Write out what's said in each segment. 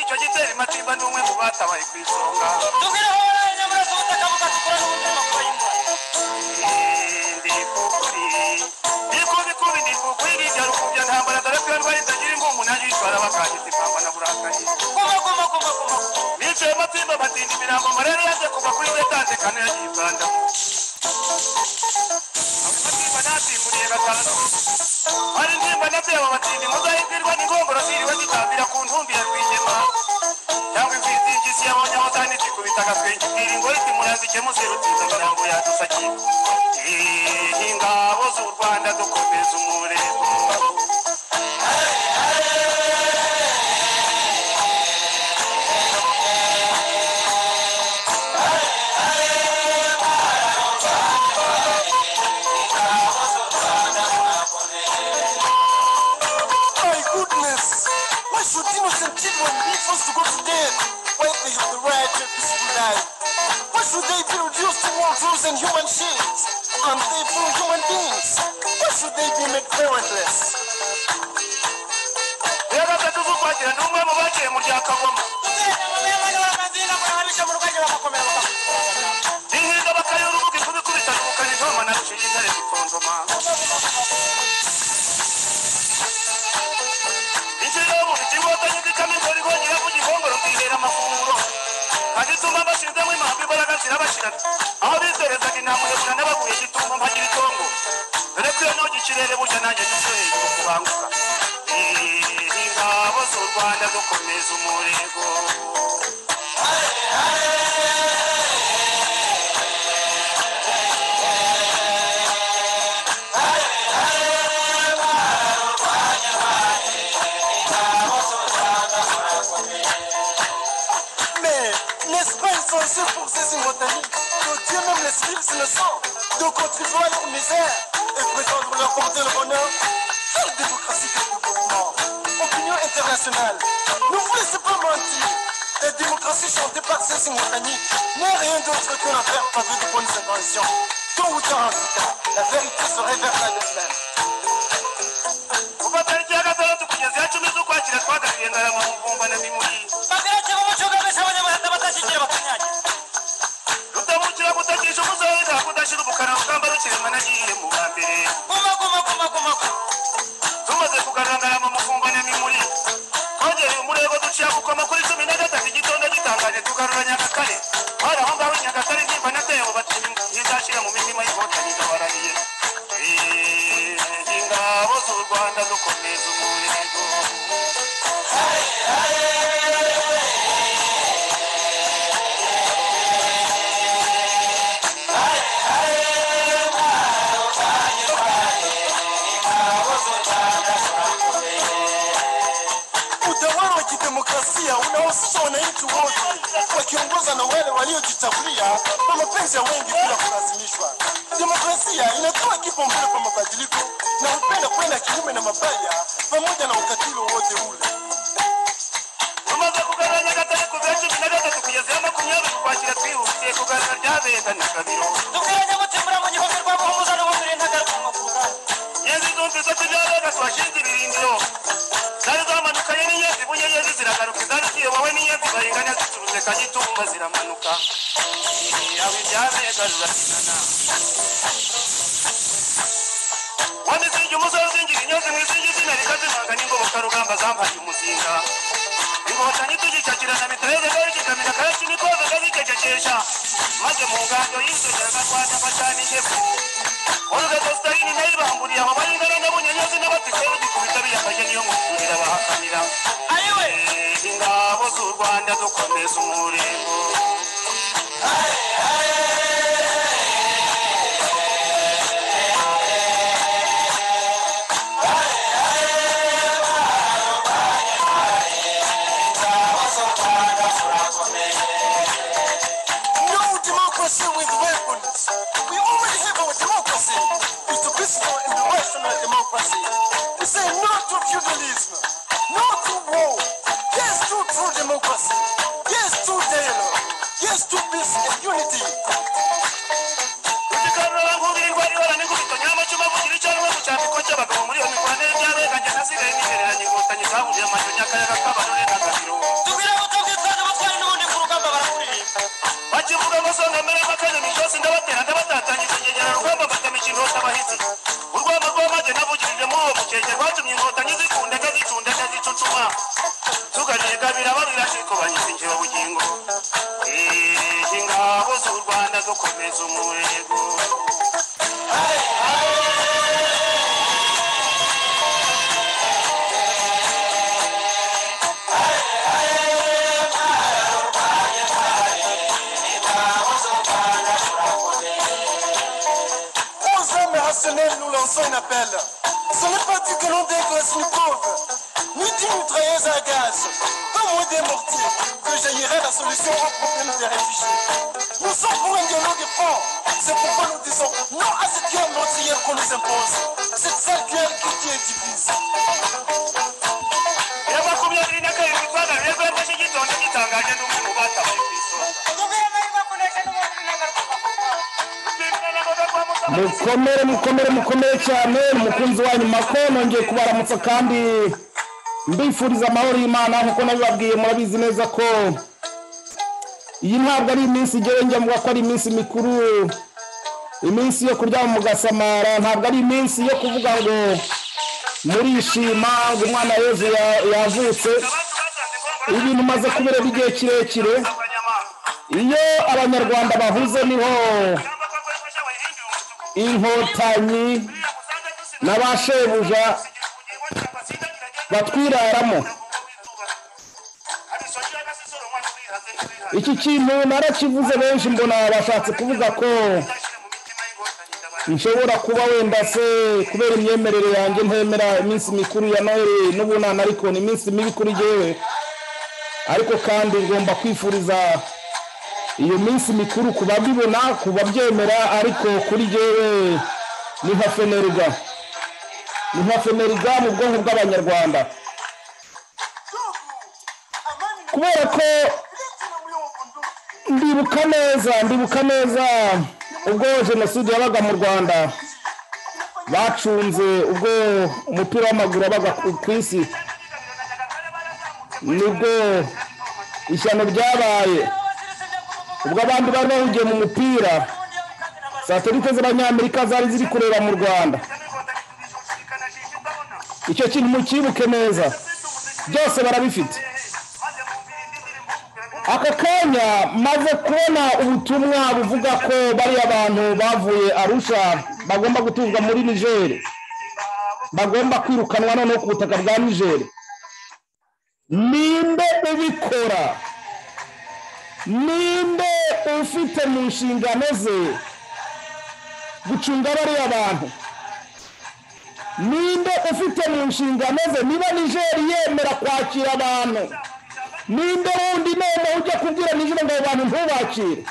Matiba ni umwe mu batabaye ku isonga tugireho abanyaburezi ubutaka bukatukoraho umutima kuba imana ndikubikubi ndikukwiga ibyaro kubya ntambara dore ko iyo ndwaye itagira imbumu nanjye uyitwara bakangita ipamba na burakaye kuma kuma kuma kuma bicaye Matimba batinda imirambo marere yaje kuva kuri we tandekano yagiye ibanda Matimba natimburiye gatanu hari ndimba nabyeba batindi muzahigirwa n'ingongoro ziriwe zitambira ku ntumbi ya rwigema cyangwa imfizi y'igisi yabonye aho kandi zikubita agaswenge ibwira ingore iti murazike muserutsinda imirambo yadusakiye Eh, ingabo z'u rwanda dukomeza umurego My goodness! Why should innocent children be forced to go to death when they have the right to a peaceful life? Why should they be reduced to mongrels and human shields? And they being human beings? Why should they be made parentless? rero gatatu z'ukwakira ni umwe mu bagiye mu rya kagoma Ihinga bakayora urubuga ikubikubita rukana intoma na rushinga intare zitondoma. Ikirego ikigotanyi cy'ikamigo rihonyera ku gihongoro kwihera amafunguro. Kandi ituma bashinzemo impamvu imbaraga zirabashira. Aho bizerezaga intama urabona n'abaguye gitumba mpagira itongo. Dore ko iyo ntoki ikirere burya nanjye dusohoye igihugu kubanguka. Eh, Ingabo z'u Rwanda dukomeza umurego. Mais n'est-ce pas insensé pour ces immortalités que Dieu même les fils innocents de contribuer à leur misère et prétendre leur porter le bonheur Quelle démocratie que nous gouvernons Opinion internationale, ne vous laissez pas mentir La démocratie chantée par ces immortalités n'est rien d'autre que la faire faveur de bonnes intentions. Tôt ou tard, en tout cas, la vérité se révèle à elle-même. kuva tariki ya gatandatu kugeza iya cumi z'ukwakira twagaruye ngarama muvumba na mimuri bagarake b'umuco ugamije abanyamahanga batashyingira bakanyagira rutamukira gutakisha umuzaza kudashyira ubukara rugamba rukirema nagiye mu bwa mbere kuma kuma kuma kuma kuma tumaze kugarura ngarama muvumba na mimuri twongereye umurego duciye gukoma kuri cumi na gatatu igitondo gitangaje tugarura nyagatare hari aho ngaho i nyagatare nimba natebo batini ntizashyira mu mitima y'inkotanyi ndabarariye Eh, ingabo z'u rwanda dukomeza umurego utawala wa kidemokrasia unahusisha wananchi wote wakiongoza na wale waliojichafulia kwa mapenzi ya wengi bila kulazimishwa. Demokrasia inatoa kipaumbele kwa mabadiliko na hupenda kwenda kinyume na mabaya pamoja na ukatili wowote ule. tumaze kugaranya gatatu kuva cumi na gatatu kugeza ya makumyabiri ukwakira twihutiye kugarura ryabereka na kabiro dukwiranye gutimura mu gihome rwa muhumuza n'ubumbire ntagaruka ku rugamba yezi zumvise ko ibyabereka twashinze ibirindiro zari zamanukaye n'iyezi bunye yezi ziragaruka izari ziyobowe n'iyezi bayinganya zicuruje kagitumba ziramanuka aho ibyabereka rurakinana wamizingi umusozi uzingira inyozi mwizingi izina rikazimanga n'ingoboka rugamba zambaye umuzinga inkotanyi tugicakirana mitoreze garikikamira kayacu nikoze gazikecekesha maze mu ngando y'inzogeraga rwanda bacanije Olga Stalin nayo ibamburiye abo bayingana n'abunyenyozi n'abatikeyo gikubita biyambaye niyo musurira bahakanira ariwe Eh, ingabo z'u Rwanda dukomeza umurego No democracy with weapons. We already have our democracy. It's a peaceful and rational democracy. We say no to feudalism, no to war. Yes to true democracy. Yes to dialogue. Yes to peace and unity. Tukikarura nkubiri ndwara ibara n'ingubito nyamacuma vugira icyo arimo mu cyambiko cy'abagabo muri iyo mirwanire byabeganye nasigaye nihereranye inkotanyi zahuriye amajo nyakayaga kabarore na gabiro tukwire gutumva ibyo usanga mbere y'amakanya micyose ndabatera ndabatatanyije ngegera urwamba mbagamije indota abahizi urwamba rw'amage navugirije muri uwo mukeke rwatumye inkotanyi zikundega zicundega zicucuma tuganiye gabira barira ariko banyizingira ubugingo Eh, ingabo z'u rwanda dukomeza umurego Aux hommes rationnels, nous lançons un appel. Ce n'est pas du que l'on dégraisse une pauvre, ni d'une mitrailleuse à gaz, pas moins des mortiers, que jaillirait la solution au problème des réfugiés. Nous sommes pour un dialogue franc. C'est pourquoi nous disons non à cette guerre meurtrière qu'on nous impose. Cette sale guerre qui tue et divise. ya makumyabiri na kabiri witwaga rego yafashe igitonde gitangaje n'umwe mu batabaye ku isonga Bimwe na ngoga kwa Musa- mukomere mukomere mukomere cyane umukunzi wanyu mako nongeye kubaramutsa kandi mbifuriza amahoro y'imana nkuko nabibabwiye murabizi neza ko iyi ntabwo ari iminsi igewe njya mvuga ko ari iminsi mikuru iminsi yo kuryama mugasamara ntabwo ari iminsi yo kuvuga ngo murishima ngo umwana yezu ya- yavutse abantu basanze inkorora- ibintu umaze kubireba igihe kirekire abanyamahanga iyo abanyarwanda bahuze niho ingamba ko akoresha abahingira umutuku inkotanyi buriya usanga dusigaye n'abashebuja batwiraramo iki kintu narakivuze benshi mbona bashatse kuvuga ko nshobora kuba wenda se kubera imyemerere yanjye ntemera iminsi mikuru ya noheli n'ubunani ariko ni iminsi mibi kuri jyewe ariko kandi ngomba kwifuriza iyo minsi mikuru ku babibona ku babyemera ariko kuri jyewe ni nka fenerwa ni nka fenerwa mu bwonko bw'abanyarwanda kubera ko ndibuka neza ndibuka neza ubwo jenoside yabaga mu rwanda bacunze ubwo umupira w'amaguru wabaga ku- ku isi nibwo ishyano ryabaye ubwo abandi bari bahugiye mu mupira satelite z'abanyamerika zari ziri kureba mu rwanda icyo kintu mukibuke neza byose barabifite aka kanya maze kubona ubutumwa buvuga ko bariya bantu bavuye arusha bagomba gutuzwa muri nigeri bagomba kwirukanwa noneho ku butaka bwa nigeri ninde ubikora ninde ufite mu nshingano ze gucunga bariya bantu ninde ufite mu nshingano ze niba nigeri yemera kwakira abantu ninde wundi noneho ujya kubwira nijoro ngo abo bantu ntubakire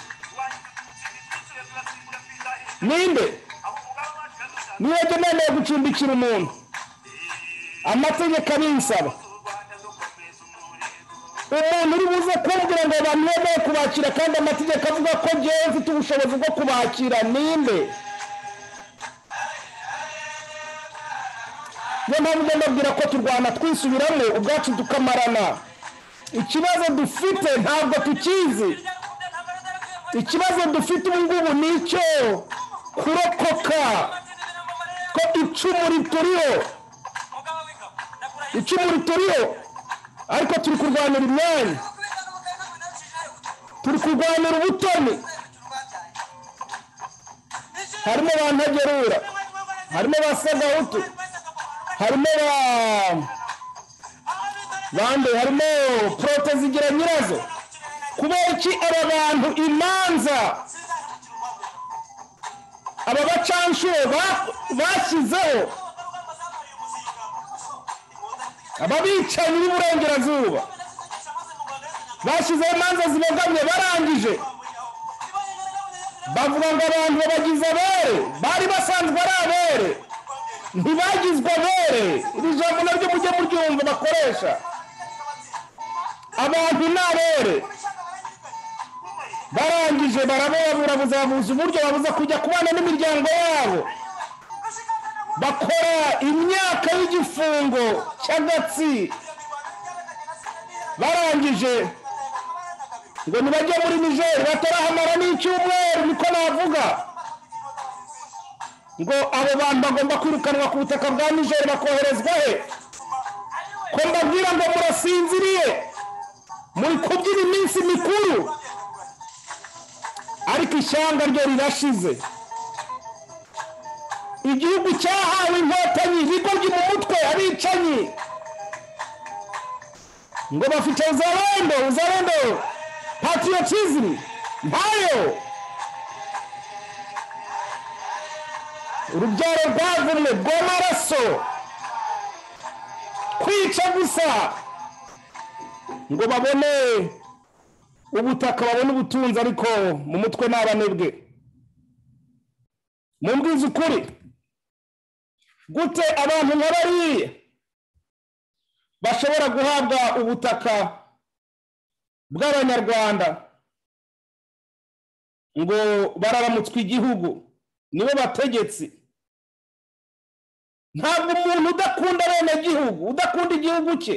ninde niwebwe noneho gucumbikira umuntu amategeko abinsaba umuntu uri buze kumbwira ngo abantu bemeye kubakira kandi amategeko avuga ko ngewe mfite ubushobozi bwo kubakira ninde niyo mpamvu ugenda abwira ko turwana twisubiramo ubwacu tukamarana ikibazo dufite ntabwo tukizi ikibazo dufite ubu ngubu ni icyo kurokoka ko icumu rituriho icumu rituriho ariko turi kurwanira imyanya turi kurwanira ubutoni harimo ba ntagerura harimo ba sagahutu harimo ba bande harimo porote zigira nyirazo kubera iki aba bantu imanza aba bacanshuro ba- bashyizeho aba bicanyi b'iburengerazuba bashyizeho imanza zibogamye barangije bavuga ngo abantu babagize abere bari basanzwe ari abere ntibagizwe abere iri jambo naryo mujye muryumva bakoresha abantu ni abere barangije barababura buzabuza uburyo babuza kujya kubana n'imiryango yabo bakora imyaka y'igifungo cy'agatsi barangije ngo ntibajye muri nijeri batarahamara n'icyumweru niko navuga ngo abo bantu bagomba kwirukanwa ku butaka bwa nijeri bakoherezwa he ko mbabwira ngo murasinziriye muri kubyina iminsi mikuru ariko ishyanga ryo rirashize igihugu cyahawe inkotanyi bigoryi mu mutwe abicanyi ngo bafite uzarendo uzarendo patriotism ntayo urubyaro rwavumwe rw'amaraso kwica gusa ngo babone ubutaka babone ubutunzi ariko mu mutwe ni abanebwe mumbwize ukuri gute abantu nka bariya bashobora guhabwa ubutaka bw'abanyarwanda ngo bararamutswe igihugu nibo bategetsi ntabwo umuntu udakunda bene gihugu udakunda igihugu cye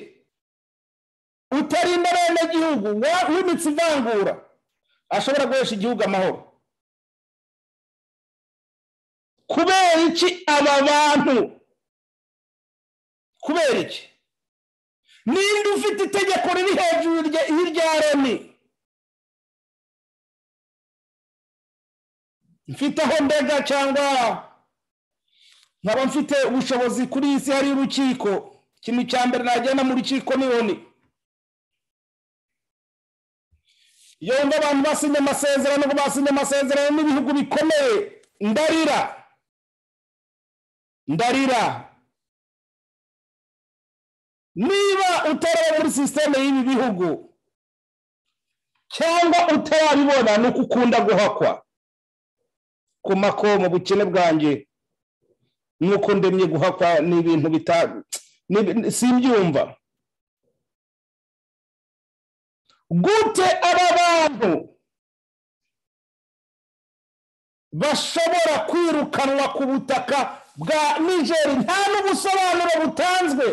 utarinda bene gihugu w'imitsi ivangura ashobora guhesha igihugu amahoro kubera iki aba bantu kubera iki ninde ufite itegeko riri hejuru y'irya remi mfite aho ndega cyangwa nkaba mfite ubushobozi kuri iyi si hari urukiko ikintu cya mbere nagenda mu rukiko nibone iyo wumva abantu basinye amasezerano ngo basinye amasezerano n'ibihugu bikomeye ndarira ndarira niba utaraba muri sisiteme y'ibi bihugu cyangwa utarabibona ni uko ukunda guhakwa ku mako mu bukene bwanjye nuko ndemye guhakwa ni ibintu bita ni- simbyumva gute aba bantu bashobora kwirukanwa ku butaka bwa nigeri nta n'ubusobanuro butanzwe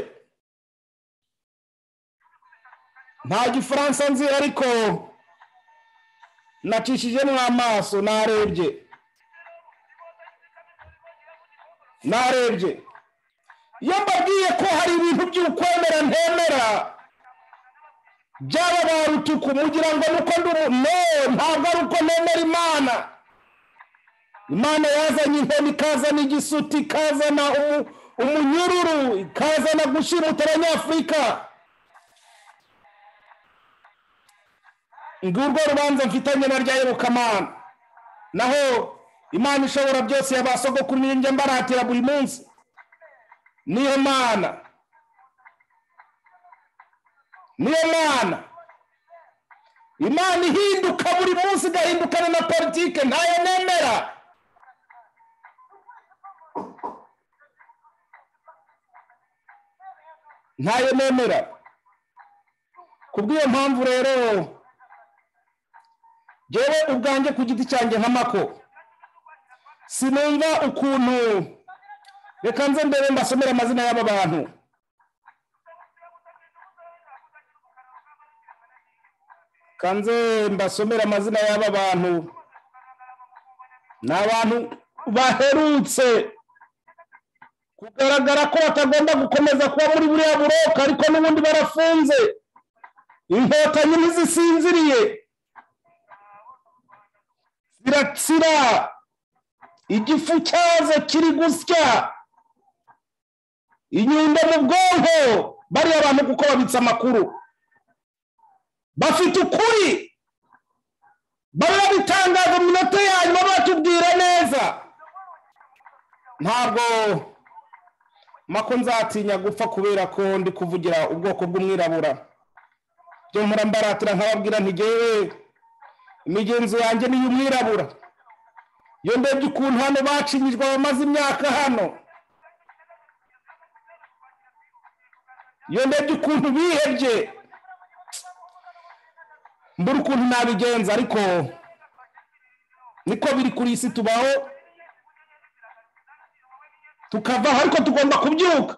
nta gifaransa nzi ariko nacishijemo amaso narebye narebye iyo mbabwiye ko hari ibintu by'ukwemera ntemera byaba barutuku mugira ngo nuko ndi umu no ntabwo ari uko nemera imana imana yazanye intebe ikazana igisuti ikazana umu- umunyururu ikazana gushimuta abanyafurika ngurwo rubanza mfitanye na rya yobokamana naho imana ishobora byose ya ba sogokuru niyo njya mbaratira buri munsi niyo mana niyo mana imana ihinduka buri munsi igahindukana na politike ntayo nemera ntayo nemera ku bw'iyo mpamvu rero jyewe ubwanjye ku giti cyanjye nka mako sinumva ukuntu reka nze mbere mbasomere amazina y'aba bantu kanze mbasomere amazina y'aba bantu ni abantu baherutse kugaragara ko batagomba gukomeza kuba muri buriya buroka ariko n'ubundi barafunze inkotanyi ntizisinziriye ziratsira igifu cyazo kiri gusya inyundo mu bwonko bariya bantu kuko babitse amakuru bafite ukuri barabitangaza mu minota ya nyuma batubwira neza ntabwo mako nzatinya gupfa kubera ko ndi kuvugira ubwoko bw'umwirabura byo mpora mbaratira nkababwira ntigewe imigenzo yanjye ni iy'umwirabura iyo ndebye ukuntu hano bacinyijwe abamaze imyaka hano iyo ndebye ukuntu bihebye mbura ukuntu nabigenza ariko niko biri kuri iyi si tubaho tukavaho ariko tugomba kubyuka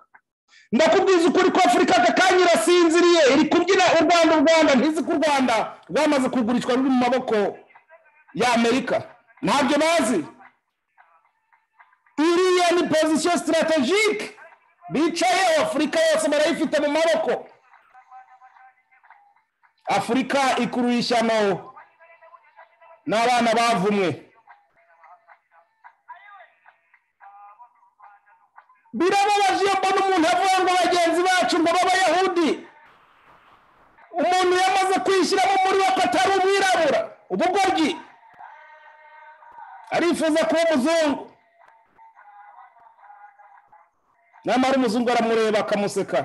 ndakubwiza ukuri ko afurika aka kanya irasinziriye iri kubyina u rwanda rwanda u rwanda ntizi ko u rwanda rwamaze kugurishwa ruri mu maboko y'amerika ntabyo bazi iriya ni pozisiyo sitarategike bicaye afurika yose barayifite mu maboko afurika ikurura ishyano n'abana bavumwe birababaje iyo mbona umuntu avuga ngo bagenzi bacu ngo b'abayahudi umuntu yamaze kwishyiramo muri we ko atari umwirabura ubugoryi arifuza kuba umuzungu nyamara umuzungu aramureba akamuseka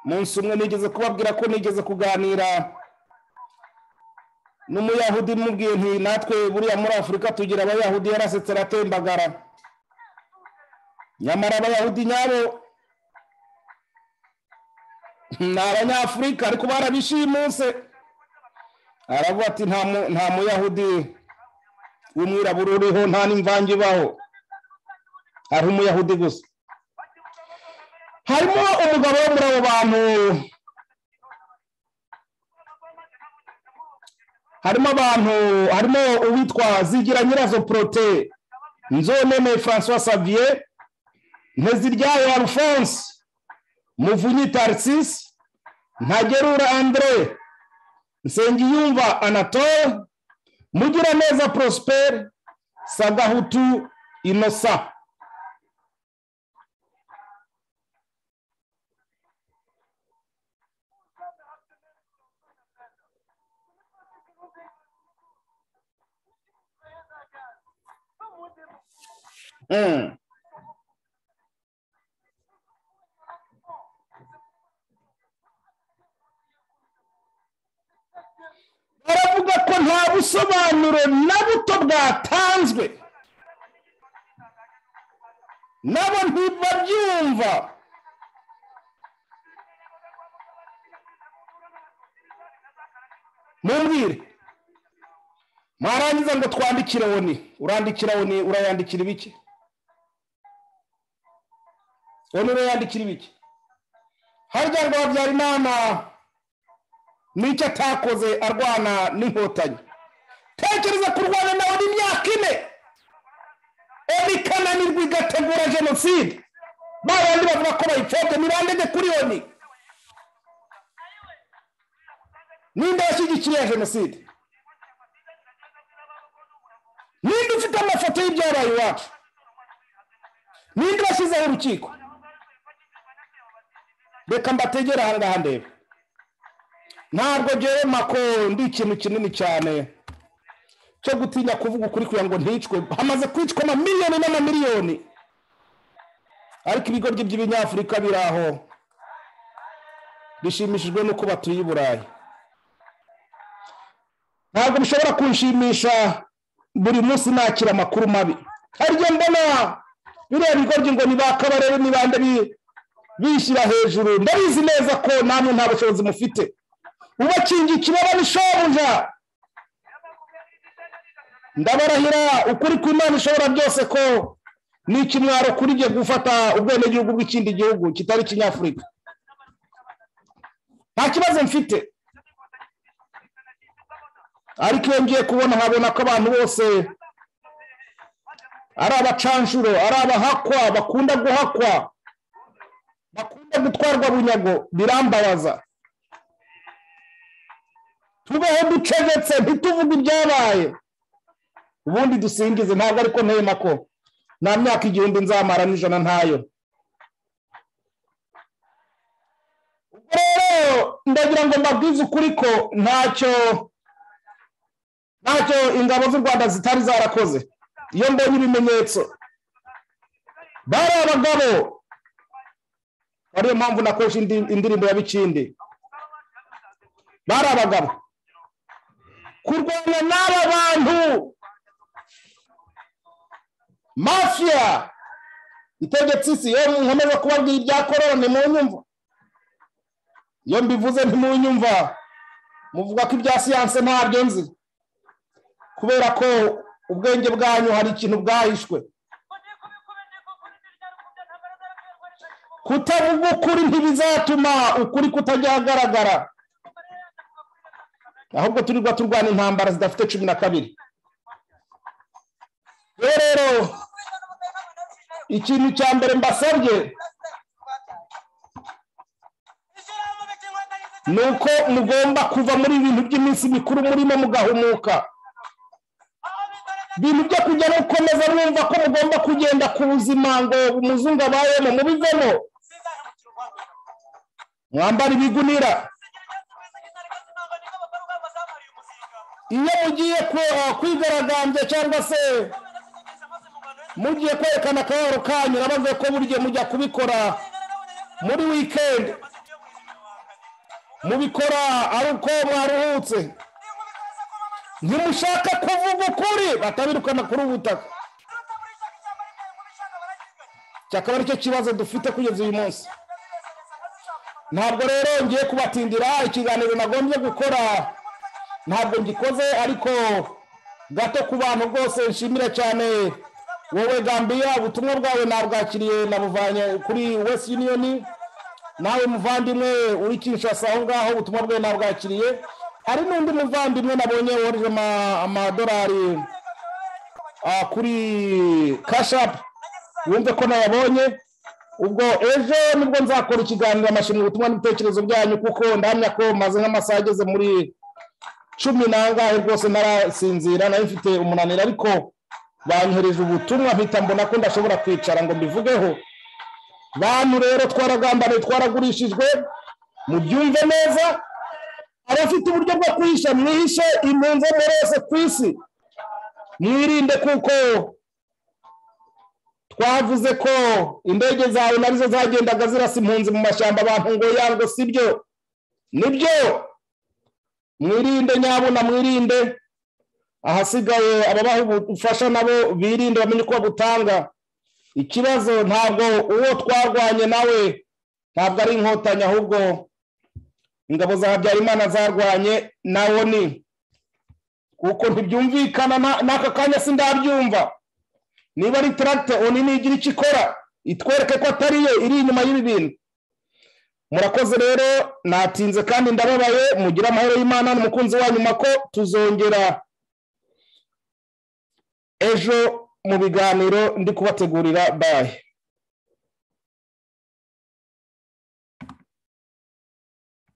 munsi umwe nigeze kubabwira ko nigeze kuganira n'umuyahudi mubwiye nti natwe buriya muri afurika tugira abayahudi yarasetse aratembagara nyamara abayahudi nyabo ni abanyafurika ariko barabishimuse aravuga ati "Nta mu- nta muyahudi w'umwirabura uriho nta n'imvange ibaho hari umuyahudi gusa harimo umugabo wo muri abo bantu harimo abantu harimo uwitwa zigira nyirazo porote nzoneme francois savier nteziryayo alphonse muvunyi tarisisi ntagerura andre nsengiyumva anatole mugiraneza prosperi sagahutu inosa Mm. baravuga ko nta busobanuro na buto bwatanzwe nabo ntibabyumva mumbwire mwarangiza ngo twandikire oni urandikira oni urayandikira ibiki oni urayandikira ibiki harya ngo habyarimana nicyo atakoze arwana n'inkotanyi tekereza kurwana nawe n'imyaka ine oni kananirwa igategura jenoside babandi bavuga ko bayipfobye nirandege kuri oni ninde yashyigikiriye jenoside ninde ufite amafoto y'ibyabaye iwacu ninde washyizeho urukiko reka mbategere aha ngaha ndebe ntabwo ngewe mako ndi ikintu kinini cyane cyo gutinya kuvuga ukuri kugira ngo nticwe hamaze kwicwa amamiliyoni n'amamiliyoni ariko ibigoryi by'ibinyafurika biri aho bishimishijwe n'uko batuye i burayi ntabwo bishobora kunshimisha buri munsi nakira amakuru mabi harya mbona biriya bigoryi ngo ni ba kabarebe ni bande bi- bishyira hejuru ndabizi neza ko namwe nta bushobozi mufite ubakinga ikibaba n'ishobuja ndabarahira ukuri kw'imana ishobora byose ko ni ikimwaro kuri jye gufata ubwenegihugu bw'ikindi gihugu kitari kinyafurika nta kibazo mfite ariko iyo ngiye kubona nkabona ko abantu bose ari abacanshuro ari abahakwa bakunda guhakwa bakunda gutwarwa bunyago birambabaza tubeho ducegetse ntituvuge ibyabaye ubundi dusingize ntabwo ariko ntema ko nta myaka igihumbi nzamara n'ijana ntayo ubwo rero ndagira ngo mbabwize ukuri ko ntacyo ntacyo ingabo z'u rwanda zitari zarakoze iyo mbonye ibimenyetso bari abagabo ariyo mpamvu nakoresha indi- indirimbo ya bikindi bari abagabo kurwana n'aba bantu mafiya itegetse isi yewe nkomeza kubabwira ibya korona ntimunyumva iyo mbivuze ntimunyumva muvuga ko ibya siyanse ntabyo nzi kubera ko ubwenge bwanyu hari ikintu bwahishwe kutavuga ukuri ntibizatuma ukuri kutajya ahagaragara ahubwo turirwa turwana intambara zidafite cumi na kabiri rero rero ikintu cya mbere mbasabye ni uko mugomba kuva muri ibintu by'iminsi mikuru murimo mugahumuka ibintu byo kujya no gukomeza mwumva ko mugomba kugenda ku buzima ngo umuzungu abayemo mubivemo mwambara ibigunira iyo mugiye ku- kwigaragambya cyangwa se mugiye kwerekana akababaro kanyu nabavuye ko burya mujya kubikora muri wikendi mubikora ari uko mwaruhutse ntimushaka kuvuga ukuri batabirukana kuri ubu butaka cyakaba aricyo kibazo dufite kugeza uyu munsi ntabwo rero ngiye kubatindira ikiganiro nagombye gukora ntabwo ngikoze ariko gato ku bantu rwose nshimira cyane wowe gambiya ubutumwa bwawe nabwakiriye nabuvanye kuri west union nawe muvandimwe uri kinshasa aho ngaho ubutumwa bwe nabwakiriye hari n'undi muvandimwe nabonye wohereje ama- amadolari ah, kuri kashapu wumve ko nayabonye ubwo ejo nibwo nzakora ikiganiro amashimwe ubutumwa n'ibitekerezo byanyu kuko ndahamya ko maze nk'amasaha ageze muri cumi n'angahe rwose narasinzira nari mfite umunaniro ariko banyohereje ubutumwa mpita mbona ko ndashobora kwicara ngo mbivugeho bantu rero twaragambaniye twaragurishijwe mubyumve neza abafite uburyo bwo kwihisha mwihishe impunzi zose ku isi mwirinde kuko twavuze ko indege zawe nazo zagendaga zirasa impunzi mu mashyamba abantu ngo yango sibyo nibyo mwirinde nyabuna mwirinde ahasigaye ababaha ubufasha nabo birinde bamenye uko babutanga ikibazo ntabwo uwo twarwanye nawe ntabwo ari inkotanyi ahubwo ingabo za habyarimana zarwanye nawo ni kuko ntibyumvikana na- n'aka kanya sindabyumva niba ari taragite oni nigira icyo ikora itwereke ko atari yo iri inyuma y'ibi bintu murakoze rero natinze kandi ndababaye mugire amahoro y'imana n'umukunzi wanyu mako tuzongera ejo mu biganiro ndi kubategurira baye